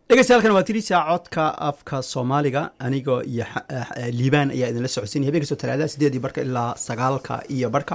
dhegeystayaal waa tirisa codka afka soomaaliga anigoo iyo liibaan ayaa idinla socodsiinaya habeen kastoo talaadada sideedii barka ilaa sagaalka iyo barka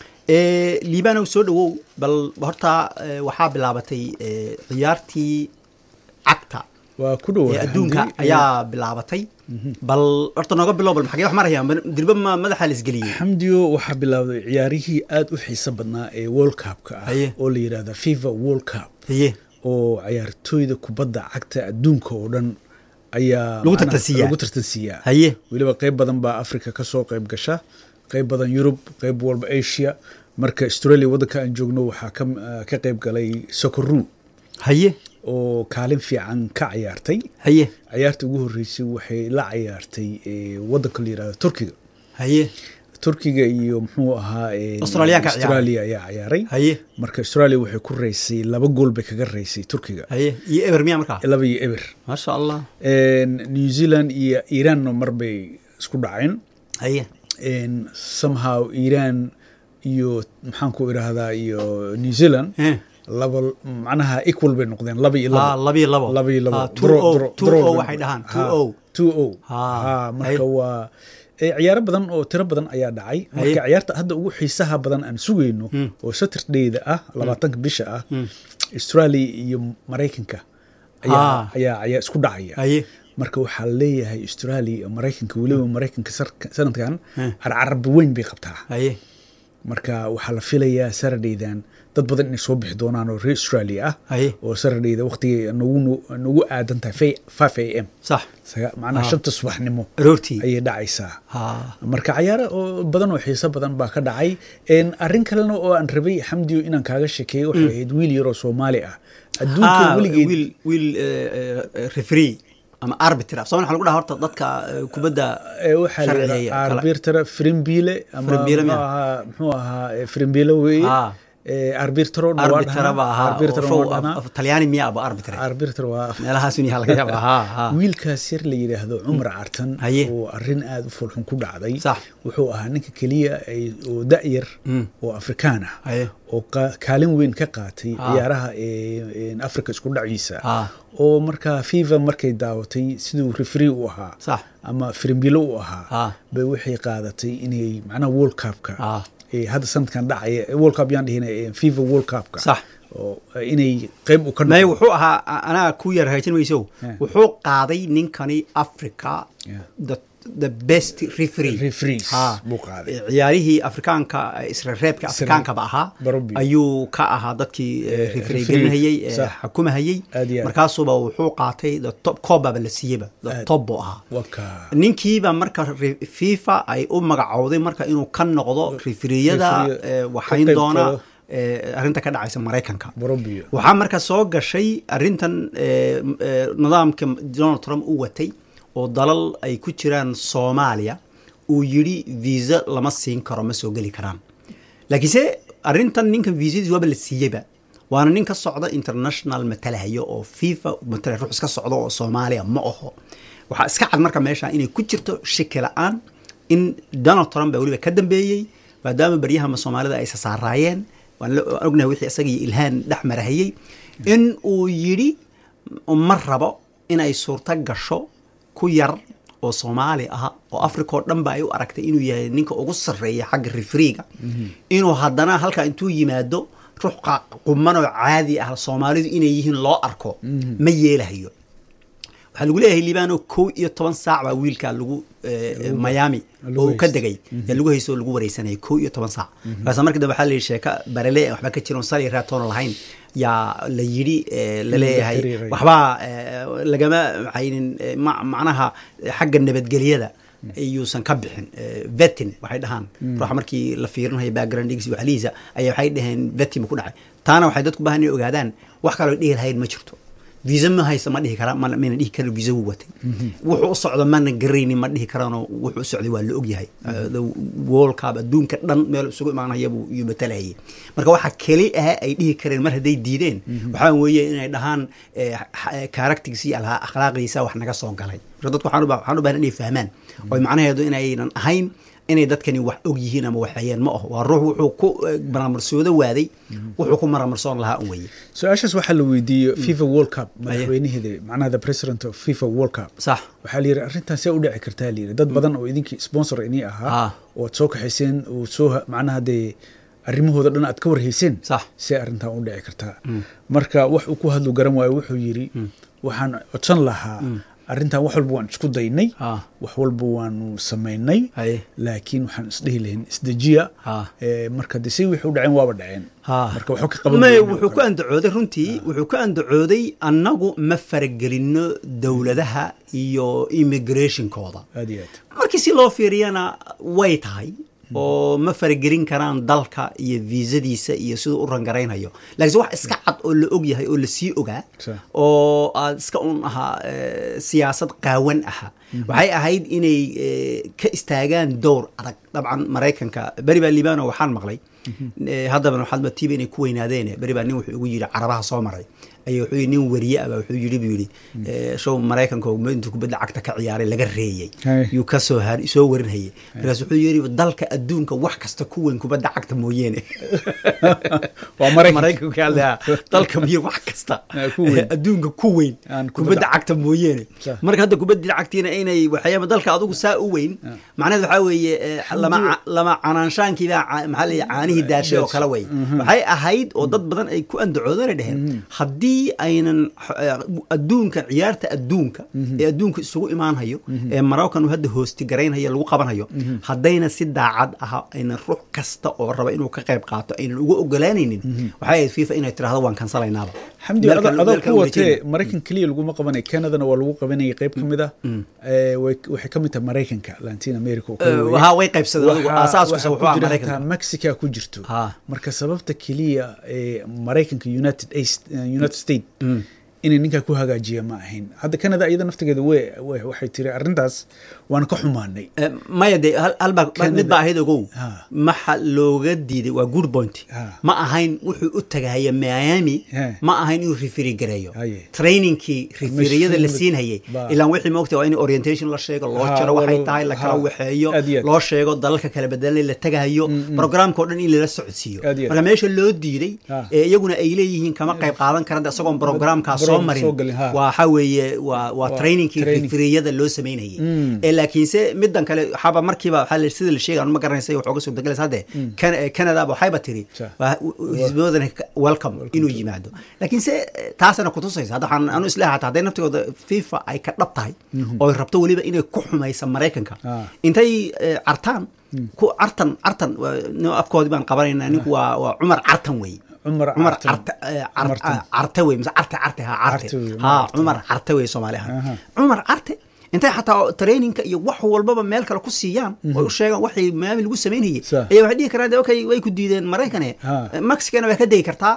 liibanow soo dhawow bal horta waxaa bilaabatay ciyaartii cagta waa ku dhow ee adduunka ayaa bilaabatay bal horta nooga bilow bal maxagee wax maraya dirba ma madaxa la isgeliyey xamdiyo waxaa bilaawday ciyaarihii aada u xiiso badnaa ee world cupka ah Haye. oo la yidhahda fifa world cup haye oo ciyaartooyda kubadda cagta adduunka oo dhan ayaa Lagu macnaha tartansiiyaa. lagu tartansiiyaa haye weliba qayb badan baa africa ka soo qayb gasha qayb badan yurub qayb walba asia marka australia waddanka aan joogno waxaa ka ka qayb galay sokoru haye oo kaalin fiican ka ciyaartay haye ciyaarta ugu horreysay waxay la ciyaartay eh, waddanka la yidhahdo turkiga haye turkiga iyo muxuu ahaa eh, Australiyaanka ciyaaray. australia ayaa ciyaaray haye marka australia waxay ku reysay laba gool bay kaga reysay turkiga haye iyo eber miya markaa laba iyo eber maasha allah En, new zealand iyo iranna mar bay isku dhaceen haye En, somehow iran iyo maxaan ku idhaahdaa iyo new zealand Eh. laba macnaha equal bay noqdeen laba iyo Ah, labo laba iyo labo. laba iyo labo Ah, two Draw- o, draw- two draw o bay waxay noqdeen. dhahaan, Ha, two o. two o Ha, Ha, marka haye. waa eh, ciyaaro badan oo tiro badan ayaa dhacay marka ciyaarta hadda ugu xiisaha badan aan sugayno oo saturdayda ah labaatanka bisha ah australia iyo maraykanka ayaa Ah. ayaa ayaa isku dhacaya haye marka waxaa leeyahay australia iyo maraykanka weliba maraykanka sarka- sanadkan Hmm. carcarab weyn bay qabtaa haye marka waxaa la filayaa saradaydan dad badan inay soo bixi doonaan oo reer australia ah haye oo saradayda waqtigay nagu nagu aadan tahay five a m sax saga- macnaha Ah. shanta subaxnimo aroortii ayay dhacaysaa ha marka cayaaro oo badan oo xiiso badan baa ka dhacay En, arrin kalena oo aan rabay xamdiyo inaan kaaga sheekeeyo waxay ahayd wiil yaroo soomaali ah adduunka Ah, weligeed wiil wiil referee ama arbiter af soomali waxa lagu dhaha horta dadka eh, kubadda Eh, waxaa la sharciyeeya yidhahdaa kala- arbitera frimbile ama Frimbile muxuu miya? ahaa muxuu ahaa eh, frimbile weeye Ah. Eh, arbitero na waa arbitra ba dhahnaa. ahaa arbitero oo na waa show af- dhahnaa. af- talyaani miya aba arbiter arbitero waa meelahaas un yaha laga yaaba ha ha wiilkaas yar la yidhaahdo cumar cartan Haye. oo arrin aada u fulxun ku dhacday Sax. wuxuu ahaa ninka keliya ay- oo da-yar Mm. oo afrikaan ah haye oo qa- kaalin weyn ka qaatay Ah. ciyaaraha ee- ee africa isku dhaciisa Ah. oo markaa fifa markay daawatay siduu refree u ahaa sax ama frimbilo u ahaa Ah. bay waxay qaadatay inay macnaha world cupka Ah. ee hadda sanadkan dhacaya world cup yaan dhihina ee fifa world cupka Sax. oo inay qayb u ka may noqdo. wuxuu ahaa a- anaa ku yar hagaajin mayso Yeah. wuxuu qaaday ninkani africa Yeah. the, the best referee Referees Ha. buu qaaday. ciyaarihii afrikaanka isra reebka afrikaankaba ahaa Barobi. ayuu ka ahaa dadkii eh, referee referee. gelinhayey ee Sax. xukumahayey Aad iyo aad. markaasuba wuxuu qaatay the top koobaba la siiyeyba the Aad. top buu ahaa waka ninkiiba marka re- fifa ay u magacowday marka inuu ka noqdo referiyada Referee- eh, ka waxayn qayb doona galo. eh, arrinta ka dhacaysa maraykanka barobio waxaa marka soo gashay arrintan eh, eh, nidaamka donald trump u watay oo dalal ay ku jiraan soomaaliya uu yidhi visa lama siin karo ma soo geli karaan laakiinse arrintan ninkan visadiis waaba la siiyeyba waana nin ka socda international matalahayo oo fifa matala ruux iska socda oo soomaaliya ma aho waxaa iska cad marka meesha inay ku jirto shaki la-aan in donald trump baa weliba ka dambeeyey maadaama baryahama soomaalida ay sasaaraayeen waan la- waan ognahay wixii isaga iyo ilhaan dhex marahayey in uu yidhi ma rabo inay suurto gasho ku yar oo soomaali ah oo africa oo dhan ba ay u aragtay inuu yahay ninka ugu sarreeya xagga refriga inuu haddana halkaa intuu yimaado ruux qa- quman oo caadi ah soomaalidu inay yihiin loo arko ma yeelahayo waxaa lagu leeyahay liibano kow iyo toban saac baa wiilka lagu eh, miami lagu oo uu ka haysto. degay ee lagu haysto oo lagu wareysanayay kow iyo toban saac markaasa markii dambe waxaa la yidhi sheeka barele aan waxba ka jiron sali raatoona lahayn yaa la yidhi eh, la leeyahay xiriiray. waxbaa eh, lagama maxaynin eh, ma- macnaha eh, xagga nabadgelyada iyuusan ka bixin eh, vetin waxay dhahaan ruuxa markii la fiirinayo backgroundgiisa iyo waxlihiisa ayaa waxay dhaheen vetin bu ku dhacay taana waxay dadku baahan inay ogaadaan wax kaloo dhihi lahayn ma jirto visa ma haysa ma dhihi kara mana mana dhihi kara visa wuu watay wuxuu u socdo mana garaynin ma dhihi karano wuxuu u socday waa la ogyahay Uh, the world cup adduunka dhan meel isugu imaanaya buu iyuu matalayay marka waxa keli ah ay dhihi kareen mar hadday diideen waxaa weeye inay dhahaan karaktigisa iyo akhlaaqdiisa wax naga soo galay marka dadku waxaan u ba- waxaan u baahan inay fahmaan oo macnaheedu inaynan ahayn inay dadkani wax og yihiin ama waxayeen ma aho waa ruux wuxuu ku maramarsoodo waaday wuxuu ku maramarsoon lahaa un weye su-aashaas waxaa la weydiiyey fifa world cup madaxweynaheeda macnaha the president of fifa world cup sax waxaa la yidhi arrintan see u dhici kartaa la yidhi dad badan oo idinkii sponsor inii ahaa oo aad soo kaxayseen oo soo macnaha dee arrimahooda dhan aad ka warhayseen sax see arrintan u dhici kartaa marka wax uu ku hadlu garan waayo wuxuu yidhi waxaan codsan lahaa arrintan wax walba waan isku daynay wax walba waanu samaynay laakiin waxaan isdhehi lahayn isdejiya marka de si wixii u dhaceen waaba dhaceen marka waxba ka qaban may wuxuu ku andacooday runtii wuxuu ku andacooday annagu ma faragelino dowladaha iyo immigrationkooda aad iyo aad markii si loo fiiriyana way tahay oo ma faragelin karaan dalka iyo viisadiisa iyo siduu u rangaraynayo lakiinse wax iska cad oo la og yahay oo lasii ogaa oo aad iska un ahaa siyaasad qaawan aha waxay ahayd inay ka istaagaan dowr adag dabcan maraykanka beri baa liibano waxaan maqlay haddaba waxaad matiiba inay ku weynaadeen beri baa nin wuxuu ugu yidhi carabaha soo maray ay wuxuu yidhi nin wariye aba wuxuu yidhi buu yidhi show maraykanka oo intuu kubadda cagta ka ciyaaray laga reeyey yuu ka soo har soo warinhayay markaas wuxuu yidhi dalka adduunka wax kasta ku weyn kubadda cagta mooyeene waa maraykanka hadlaya dalka miyo wax kasta adduunka ku weyn kubadda cagta mooyeene marka hadda kubadda cagtiina inay waxyaaba dalka adugu saa u weyn macnaheed waxaa weeye lama lama canaanshaankiibaa maxaa leeyahay caanihii daashay oo kale wey waxay ahayd oo dad badan ay ku andacoodana dheheen haddii aynan adduunka ciyaarta adduunka ee adduunka isugu imaanhayo ee maraykan uu hadda hoosti garaynhayo lagu qabanhayo haddayna si daacad aha aynan ruux kasta oo raba inuu ka qayb qaato aynan uga ogolaanaynin waxay ahayd fifa inay tirahdo waan kansalaynaaba xamdi adoo ku watee maraykan keliya laguma qabanay canadana waa lagu qabanayay qayb ka mid ah waxay ka mid tahay maraykanka latin america ha way qaybsadeen aasaaskiisa wuxuu ah maraykanka mexica ku jirto marka sababta keliya ee maraykanka united united state inay ninkaa ku hagaajiya ma ahayn hadda canada iyada naftigeeda w waxay tiri arrintaas waana ka xumaanay maya de halbaa mid baa ahayd ogow maxa looga diiday waa good point ma ahayn wuxuu u tagahaya miami ma ahayn inuu referi gareeyo trainingkii referiyada la siinhayay ilaan wixii moogta waa in orientation la sheego loo jaro waxay tahay la kala waxeeyo loo sheego dalalka kala bedelanay la tagahayo programka o dhan in lala socodsiiyo marka meesha loo diiday ee iyaguna ay leeyihiin kama qayb qaadan karan isagoon programkaas soo marin waxa weeye waa waa trainingkii referiyada loo samaynayay ee laakiinse midan kale waxaaba markiiba waxaa sida la sheegay ma garanaysa waxooga suurtagalaysa hadde canada waxayba tiri hisboodan welcome inuu yimaado laakiinse taasana kutusaysa hadda waxaan anu isleeha hataa hadday naftigooda fifa ay ka dhab tahay oo ay rabto weliba inay ku xumaysa maraykanka intay cartaan ku cartan cartan afkoodii baan qabanayna ninku waa waa cumar cartan wey cumar carte wey mise carte carte ha carte ha cumar carte wey soomaali ahaan cumar carte intay xataa traininka iyo wax walbaba meel kale ku siiyaan oy u sheegaan waxay maami lagu samaynayay ayaa waxay dhihi karaan okay way ku diideen maraykane mexicana waa ka degi kartaa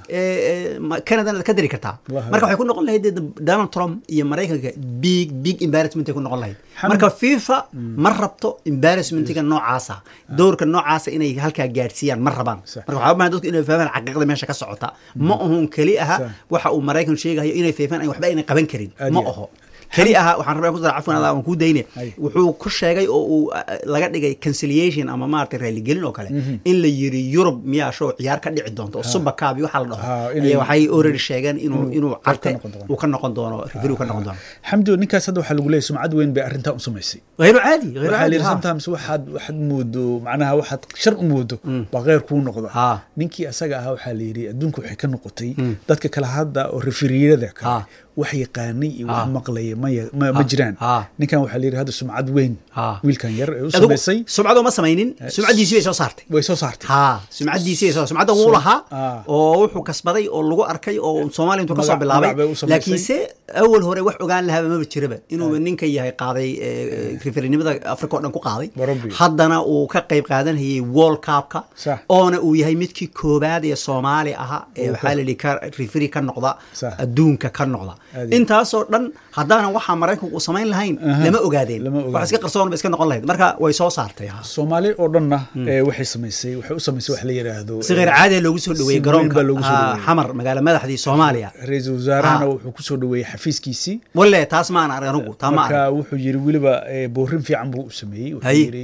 canadana ka dari kartaa marka waxay ku noqon lahayd donald trump iyo maraykanka big big embarrassment ay ku noqon lahayd marka fifa ma rabto embarrassmentiga noocaasa dowrka noocaasa inay halkaa gaadhsiiyaan ma rabaan marka waxaa bahan dadku inay fahmaan xaqiiqda meesha ka socota ma ahun keli aha waxa uu maraykan sheegayo inay feefaan ay waxba aynan qaban karin ma aho keli aha waxaan rabaa ku dara cafwan adaa aan kuu dayne wuxuu ku sheegay oo uu laga dhigay conciliation ama maaragtay raaligelin oo kale in la yiri yurub miyaa show ciyaar ka dhici doonto oo super cup waxa la dhaho ayaa waxay already sheegeen inuu inuu carte uu ka noqon doono rifiri uu ka noqon doono xamdi ninkaas hadda waxaa lagu leeyahay sumcad weyn bay arrintaa u samaysay غير عادي غير waxaa عادي lihi sometimes waxaad waxaad moodo macnaha waxaad shar u moodo baa kheyr kuu noqda Ha. ninkii asaga ahaa waxaa la yidhi adduunka waxay ka noqotay dadka kale hadda oo referiyada Ha. kale wax yaqaanay iyo wax Ha. maqlaya ma ya- ma ma jiraan Ha. ninkan waxaa la yidhi hadda sumcad weyn Ha. wiilkan yar ee u adigu samaysay sumcadu ma samaynin sumcadiisii bay soo saartay way soo saartay ha sumcadiisii soo sumcadda wuu lahaa Ah. oo wuxuu kasbaday oo lagu arkay oo soomaaliya intuu kasoo Magac- bilaabay magac bay u samaysay. laakiinse awal hore wax ogaan lahaaba maba jiraba inuu ninka yahay qaaday referinimada africa oo dhan ku qaaday Barobi. haddana uu ka qayb qaadanayay world cupka Sax. oona uu yahay midkii koobaad ee soomaali aha ee Uu waxaa ka- la yidhi ka referi ka noqda Sax. adduunka ka noqda Aad iyo- intaasoo dhan haddaanan waxaa maraykanku uu samayn lahayn Aha. lama ogaadeen Lama ogaadeen. wax iska qarsoon ba iska noqon lahayd marka way soo saartay ha soomaali oo dhanna ee waxay samaysay waxay u samaysay wax la yidhaahdo si kheyr caadi loogu soo dhaweeyey si garoonka weyn baa loogu soo ah, dhaweeyey. xamar magaala madaxdii soomaaliya ra-iisul wasaarahana Ah. wuxuu kusoo dhaweeyey xafiiskiisii walle taas maan arag anigu taa ma marka arag wuxuu yiri weliba eh, boorin fiican buu u sameeyey wuxuu Haye. yiri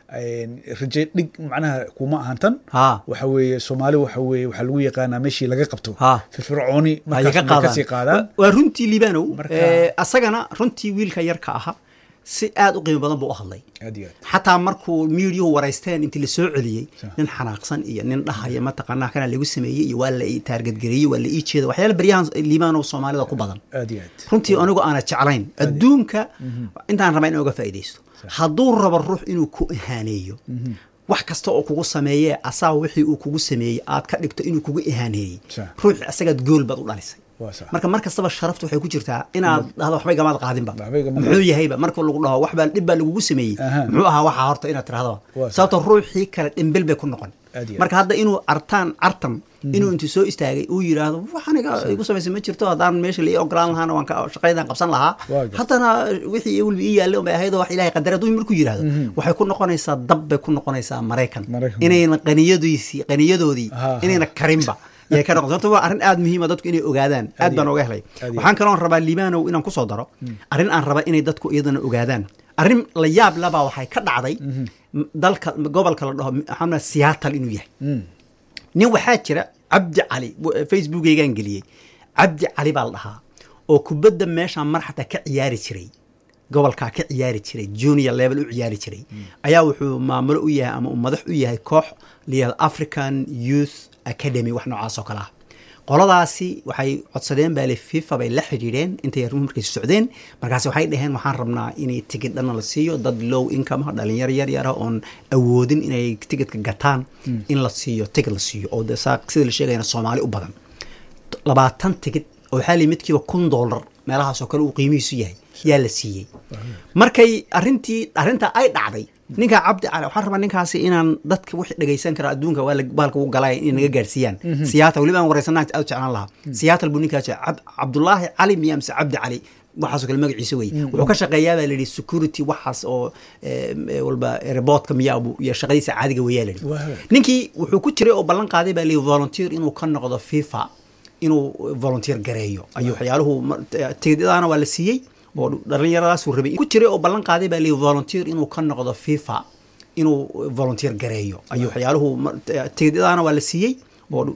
raje dhig macnaha kuma ahan tan waxa weeye soomaali waxa weeye waxaa lagu yaqaanaa meeshii laga qabto firfircooni markaas kasii qaadaan waa runtii liibanow asagana runtii wiilka yarka aha si aad u qiimo badan buu u hadlay xataa markuu miidiyuhu waraysteen intii la soo celiyey nin xanaaqsan iyo nin dhahaya mataqaanaa kana lagu sameeyey iyo waa la ii taargadgareeyey waa la ii jeeda waxyaala baryahan liibaanow soomaalida ku badan runtii anigu aana jeclayn adduunka intaan rabaa in oga faa'iidaysto hadduu rabo ruux inuu ku ihaaneeyo wax kasta oo kugu sameeyee asaa wixii uu kugu sameeyey aad ka dhigto inuu kugu ihaaneeyey ruux asagaad gool baad u dhalisay marka mar kastaba sharafta waxay ku jirtaa inaad dhahdo waxbay gamaad qaadinba muxuu yahayba marka lagu dhaho waxbaa dhib baa lagugu sameeyey muxuu ahaa waxaa horta inaad tirahdaba sababto ruuxii kale dhimbil bay ku noqon marka hadda inuu artaan cartan inuu intuu soo istaagay uu yidhaahdo wax aniga igu samaysay ma jirto haddaan meesha la ii ogolaan lahaana waan shaqaydaan qabsan lahaa haddana wixii weliba ii yaallay unbay ahayd oo wax ilahay qadar hadduu markuu yidhaahdo waxay ku noqonaysaa dab bay ku noqonaysaa maraykan inayna qaniyadiisii qaniyadoodii inayna karinba yay ka noqon sababto waa arrin aada muhiima dadku inay ogaadaan aad baan oga helay waxaan kaloon rabaa liibanow inaan kusoo daro arrin aan raba inay dadku iyadana ogaadaan arrin la yaab labaa waxay ka dhacday dalka gobolka la dhaho maxamed siyaatal inuu yahay nin waxaa jira cabdi cali facebookeygaan geliyey cabdi cali baa la dhahaa oo kubadda meeshaan mar xataa ka ciyaari jiray gobolkaa ka ciyaari jiray junior level u ciyaari jiray ayaa wuxuu maamulo u yahay ama uu madax u yahay koox layihahdo african youth academy wax noocaas oo kale ah qoladaasi waxay codsadeen baale fifa bay la xidhiidheen intay arrimuhu markaysi socdeen markaas waxay dhaheen waxaan rabnaa inay tigid dhanna la siiyo dad low income dhalinyaro yar yara oon awoodin inay tigidka gataan in la siiyo tigid la siiyo oo de sida la sheegayana soomaali u badan labaatan tigid oo waxaa lii midkiiba kun dollar meelahaasoo kale uu qiimihiisu yahay yaa la siiyey markay arintii arrintaa ay dhacday ninkaa cabdi cali waxaan rabaa ninkaasi inaan dadka wixii dhegaysan kara adduunka waa bahalka ugu galaya inay naga gaarsiiyaan siyaata weliba aan wareysanaa aad u jeclaan lahaa siyaatal buu ninkaas cabdullaahi cali miya mise cabdi cali waxaasoo kale magaciisa wey wuxuu ka shaqeeyaa baa layidhi security waxaas oo walba reboodka miya iyo shaqadiisa caadiga weyaa layidhi ninkii wuxuu ku jiray oo ballan qaaday baa layidhi volunteer inuu ka noqdo fifa inuu volunteer gareeyo ayuu waxyaaluhu tigidadaana waa la siiyey oo dhallinyaradaasuu rabay ku jiray oo ballan qaaday baa layidhi volunteer inuu ka noqdo fifa inuu volunteer gareeyo ayuu waxyaaluhu tigidadaana waa la siiyey oo